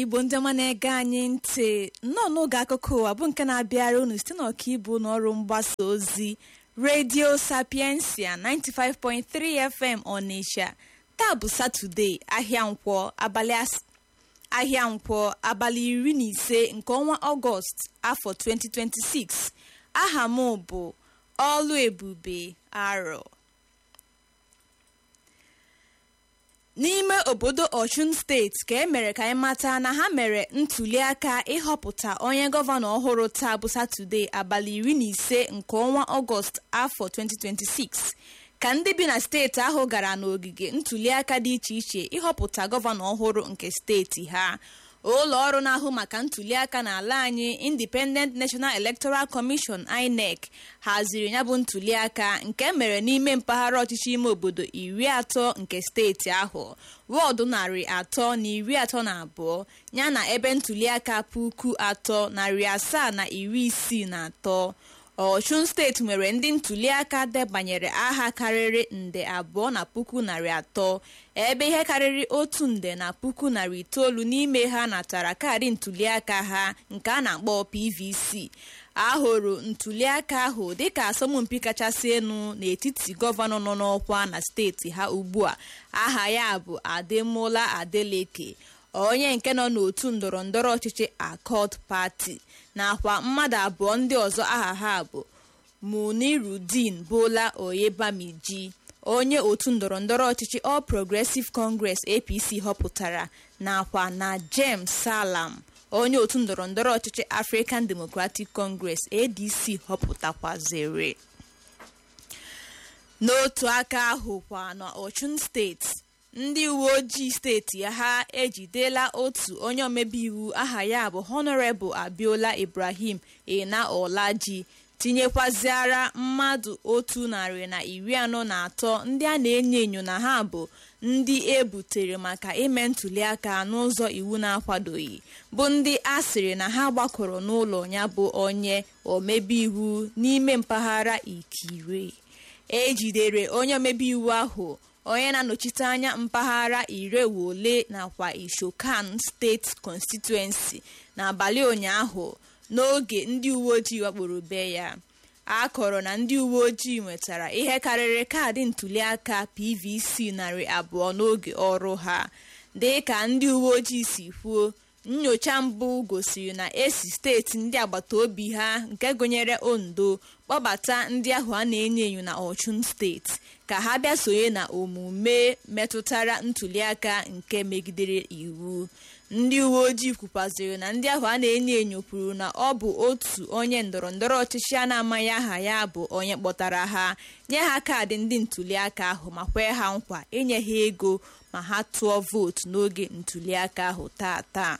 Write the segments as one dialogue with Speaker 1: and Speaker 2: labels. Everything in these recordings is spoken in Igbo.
Speaker 1: igbo ndị ọma na-ege anyị ntị nnọọ n'oge akụkọ ụwa bụ nke na-abịara unu site n'ọkaibu n'ọrụ mgbasa ozi redio sapiensia 95.3 fm ọnịsha taa bụ satọde ahịa nkwọ abalị as- ahịa nkwọ abalị iri na ise nke ọnwa ọgọst afọ 2026 aha m bụ ọlụ ebube arọ n'ime obodo ọchụn steeti ka e mere ka anyị mata na ha mere ntuliaka ịhọpụta onye gọvanọ ọhụrụ taa bụ satọde abalị iri na ise nke ọnwa ọgọst afọ 2026 ka ndị bi na steeti ahụ gara n'ogige ntuliaka dị iche iche ịhọpụta gọvanọ ọhụrụ nke steeti ha ụlọ ọrụ na-ahụ maka ntuliaka n'ala anyị independent national electoral commission inec haziri ya bụ ntuliaka nke mere n'ime mpaghara ọchịchị ime obodo iri atọ nke steeti ahụ wọọdụ narị atọ na iri atọ na abụọ yana ebe ntuliaka puku atọ narị asaa na iri isii na atọ ọchụn steeti nwere ndị ntuliaka debanyere aha karịrị nde abụọ na puku narị atọ ebe ihe karịrị otu nde na puku narị itoolu n'ime ha natara kaadị ntuliaka ha nke a na-akpọ pvc ahụrụ ntuliaka ahụ dịka asọmpi kachasị elu n'etiti gọvanọ nọ n'ọkwa na steeti ha ugbu a aha ya bụ ademola adeleke onye nke nọ n'otu ndọrọ ndọrọ ọchịchị akọd pati nakwa mmadụ abụọ ndị ọzọ aha ha bụ munirudin bola oyebamiji onye otu ndọrọ ndọrọ ọchịchị all progressive congress apc họpụtara nakwa na james salam onye otu ndọrọ ndọrọ ọchịchị african democratic congress adc họpụtakwazere n'otu aka ahụ kwa na ọchụn steeti ndị uwe ojii steeti ha ejidela otu onye omebe iwu aha ya bụ honorable abiola ibrahim ena olaji tinyekwaziara mmadụ otu narị na iri anọ na atọ ndị a na-enyo enyo na ha bụ ndị e butere maka ime ntuliaka n'ụzọ iwu na-akwadoghị bụ ndị a sịrị na ha gbakọrọ n'ụlọ ya bụ onye omebe iwu n'ime mpaghara ikire ejidere onye omebe iwu ahụ onye na-anọchite anya mpaghara irewole nakwa ishokan steeti constituency n'abalị ụnyaahụ n'oge ndị uwe ojii wakporo be ya a kọrọ na ndị uwe ojii nwetara ihe karịrị kaadị ntuliaka pvc narị abụọ n'oge ọrụ ha dị ka ndị uwe ojii si kwuo nyocha mbụ gosiri na esi steeti ndị agbata obi ha nke gụnyere ondo kpọbata ndị ahụ a na-enyo enyo na ọchụn steeti ka ha bịa sonye na omume metụtara ntuliaka nke megidere iwu ndị uwe ojii kwukwaziri na ndị ahụ a na-enyo enyo kwuru na ọ bụ otu onye ndọrọ ndọrọ ọchịchị a na-amaghị aha ya bụ onye kpọtara ha nye ha kaadị ndị ntuliaka ahụ ma kwee ha nkwa inye ha ego ma ha tụọ vootu n'oge ntuliaka ahụ taa taa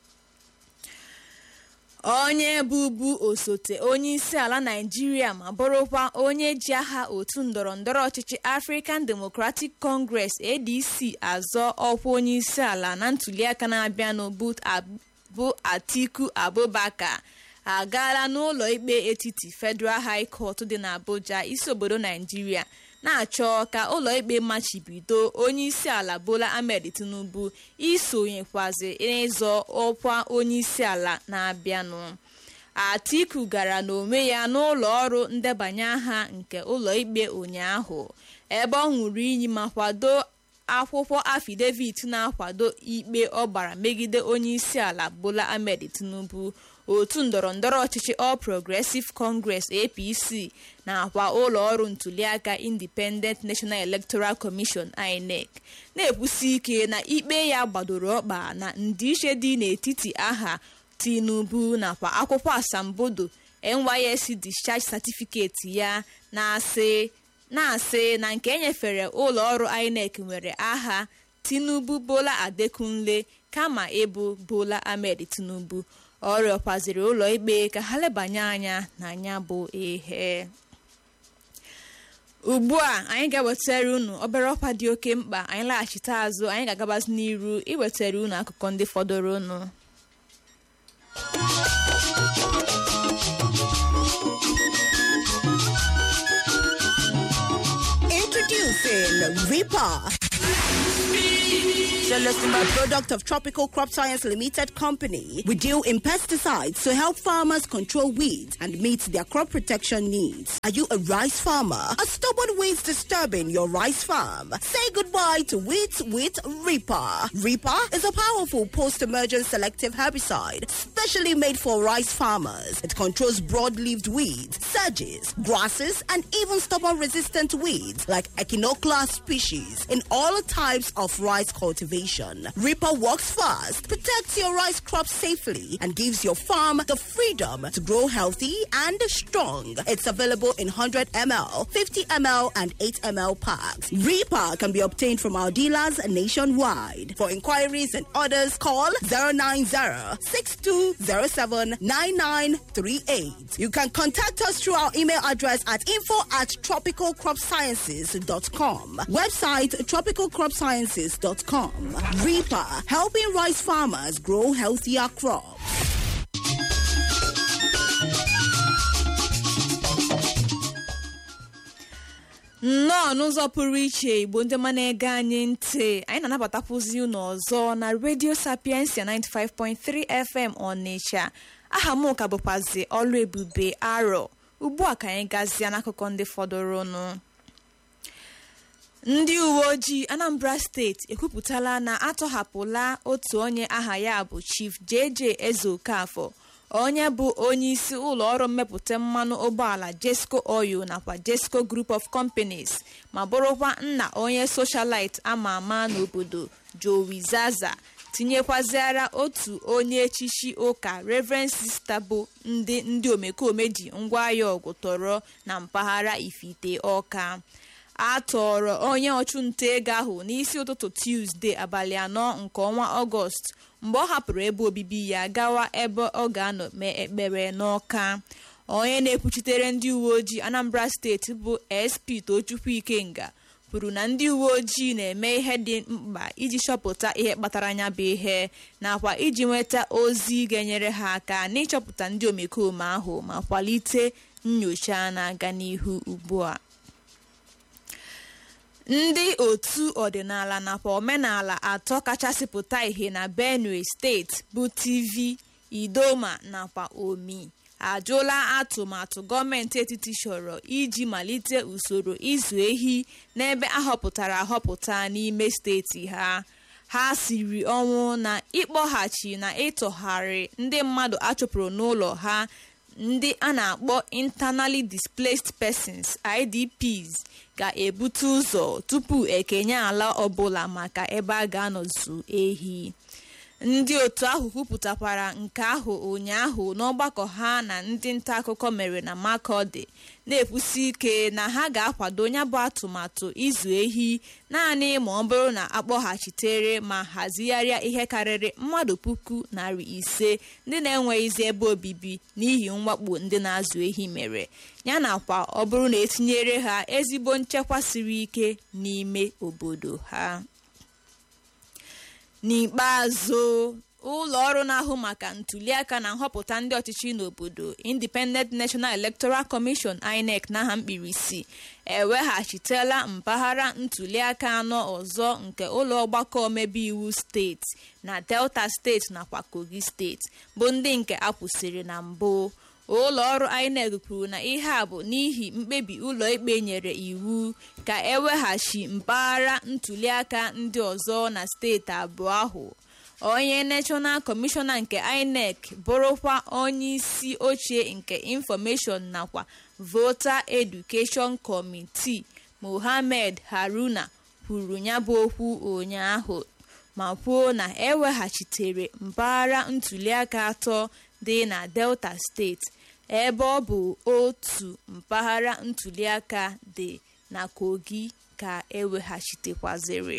Speaker 1: onye bụbu osote onye isi ala naijiria ma bụrụkwa onye ji aha otu ndọrọ ndọrọ ọchịchị african democratic congress adc azọ ọkwa onye isi ala na ntuliaka na-abịanụ bụ atiku abubakar agaala n'ụlọ ikpe etiti federal high court dị n'abuja isi obodo naijiria na-achọ ka ụlọ ikpe machibido onye isi ala bola ahmed tinubu isonyekwazi n'ịzọ ọkwa onye isi ala na-abịanụ atiku gara n'onwe ya n'ụlọ ọrụ ndebanye aha nke ụlọ ikpe ụnyaahụ ebe ọ ṅụrụ iyi ma kwado akwụkwọ afidevit na-akwado ikpe ọ gbara megide onye isi ala bola ahmed tinubu otu ndọrọ ndọrọ ọchịchị all progressive congress apc nakwa ụlọ ọrụ ntuliaka independent national electoral commission inec na-ekwusi ike na ikpe ya gbadoro ọkpa na ndịiche dị n'etiti aha tinubu nakwa akwụkwọ asambodo nysc discharge certificate ya na-asị na-asị na nke enyefere ụlọ ọrụ inec nwere aha tinubu bola adekunle kama ịbụ bola ahmed tinubu ọ rịọkwaziri ụlọ ikpe ka ha lebanye anya na ya bụ ihe ugbu a anyị ga-ewetara unu obere ọkwa dị oke mkpa anyị laghachite azụ anyị ga-agabazi n'iru iwetara unu akụkọ ndị fọdụrụ unu
Speaker 2: Introducing Reaper. A product of Tropical Crop Science Limited Company, we deal in pesticides to help farmers control weeds and meet their crop protection needs. Are you a rice farmer? Are stubborn weeds disturbing your rice farm? Say goodbye to weeds with Reaper. Reaper is a powerful post-emergent selective herbicide specially made for rice farmers. It controls broad-leaved weeds, sedges, grasses, and even stubborn-resistant weeds like Echinoclea species in all types of rice cultivation. Reaper works fast, protects your rice crop safely, and gives your farm the freedom to grow healthy and strong. It's available in 100 ml, 50 ml, and 8 ml packs. Reaper can be obtained from our dealers nationwide. For inquiries and orders, call 090 6207 9938. You can contact us through our email address at info at tropicalcropsciences.com. Website tropicalcropsciences.com. Reaper, helping rice farmers grow healthier crops.
Speaker 1: nnọọ n'ụzọ pụrụ iche igbo ndị ma na-ege anyị ntị anyị na-anabatakwuzi unu ọzọ na redio sapiensia 95.3 fm ọnịcha aha m ka bụkwazi ọlụ ebube arọ ugbu a ka anyị gazie n'akụkọ ndị fọdụrụnụ ndị uwe ojii anambra steeti ekwupụtala na atọhapụla otu onye aha ya bụ chief jj ezeokafọ onye bụ onye isi ụlọ ọrụ mmepụta mmanụ ụgbọala jesco oil nakwa jesco group of companies ma bụrụkwa nna onye socialite ama ama n'obodo joey zaza tinyekwaziara otu onye echichi ụka reverend sista bụ ndị ndị omekome ji ngwaahịa ọgụ tọrọ na mpaghara ifite ọka a tọrọ onye ọchụnta ego ahụ n'isi ụtụtụ tuzdee abalị anọ nke ọnwa ọgọst mgbe ọ hapụrụ ebe obibi ya gawa ebe ọ ga-anọ mee ekpere n'ọka onye na-ekwuchitere ndị uwe ojii anambra steeti bụ sp tochukwu ikenga kwuru na ndị uwe ojii na-eme ihe dị mkpa iji chọpụta ihe kpatara anya bụ ihe nakwa iji nweta ozi ga-enyere ha aka n'ịchọpụta ndị omekome ahụ ma kwalite nyocha na-aga n'ihu ugbu a ndị otu ọdịnala nakwa omenala atọ kachasị pụta ìhè na benue steeti bụ tv idoma nakwa omi ajụla atụmatụ gọọmenti etiti chọrọ iji malite usoro ịzụ ehi n'ebe ahọpụtara ahọpụta n'ime steeti ha ha siri ọnwụ na ịkpọghachi na ịtọgharị ndị mmadụ achụpụrụ n'ụlọ ha ndị a na-akpọ internally displaced persons idps ga-ebute ụzọ tupu ekenye ala ọbụla maka ebe a ga-anọzu ehi ndị otu ahụ kwupụtakwara nke ahụ ụnyaahụ n'ọgbakọ ha na ndị nta akụkọ mere na makọdi na-ekwusi ike na ha ga-akwado ya bụ atụmatụ ịzụ ehi naanị ma ọ bụrụ na akpọghachitere ma hazigharịa ihe karịrị mmadụ puku narị ise ndị na-enweghịzi ebe obibi n'ihi mwakpo ndị na-azụ ehi mere ya nakwa ọ bụrụ na etinyere ha ezigbo nchekwa siri ike n'ime obodo ha n'ikpeazụ ụlọ ọrụ na-ahụ maka ntuliaka na nhọpụta ndị ọchịchị n'obodo independent national electoral commission inec n'aha mkpirisi eweghachitela mpaghara ntuliaka anọ ọzọ nke ụlọ ọgbakọ omebe iwu steeti na delta steeti nakwa kogi steeti bụ ndị nke akwụsịrị na mbụ ụlọ ọrụ inec kwuru na ihe a bụ n'ihi mkpebi ụlọikpe nyere iwu ka eweghachi mpaghara ntuliaka ndị ọzọ na steeti abụọ ahụ onye national kọmishọna nke inec bụrụkwa onye isi ochie nke infọmeshọn nakwa voter education committee mohammed haruna kwuru ya bụ okwu ụnyaahụ ma kwuo na eweghachitere mpaghara ntuliaka atọ dị na delta steeti ebe ọ bụ otu mpaghara ntuliaka dị na kogi ka eweghachitekwaziri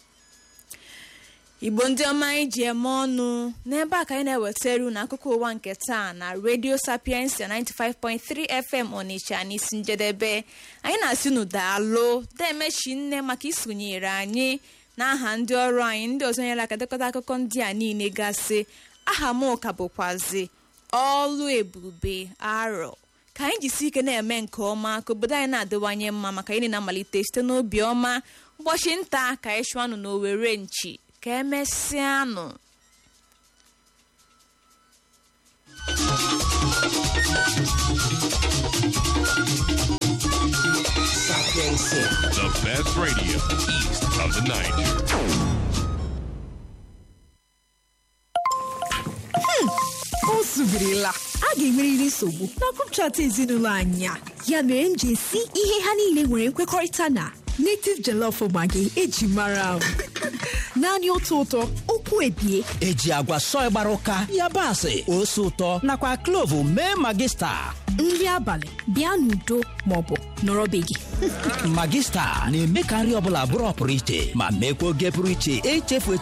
Speaker 1: igbo ndị ọma anyị ji eme ọnụ n'ebe a ka anyị na-ewetara unu akụkọ ụwa nke taa na radio sapiensia 95.3 fm ọnịcha n'isi njedebe anyị na-asị unu daalụ demechi nne maka isonyere anyị n'aha ndị ọrụ anyị ndị ọzọ nyere aka dekọta akụkọ ndị a niile gasị aha m ka bụkwazi ọlụ ebube arọ ka anyị jisi ike na-eme nke ọma ka obodo anyị na-adịwanye mma maka anyị na-amalite site n'obi ọma ụbọchị nta ka anyị chụọ anụ n'owere nchi ka emesịanụ
Speaker 3: The best radio east of the Niger.
Speaker 4: o zubirila a ga-enwerịrị nsogbu na grup chat ezinụlọ anyị a ya mere m ji esi ihe ha niile nwere nkwekọrịta na native jollof maggi eji mara m naanị otu ụtọ okwu ebie
Speaker 5: eji agwa sọị gbara ụka yabasị ose ụtọ nakwa klovu mee magista
Speaker 4: nri abalị bịa n'udo maọbụ nọrọ be gị
Speaker 5: magista na-eme ka nri ọbụla bụrụ ọpụrụ iche ma mekwa oge pụrụ iche echefu echefu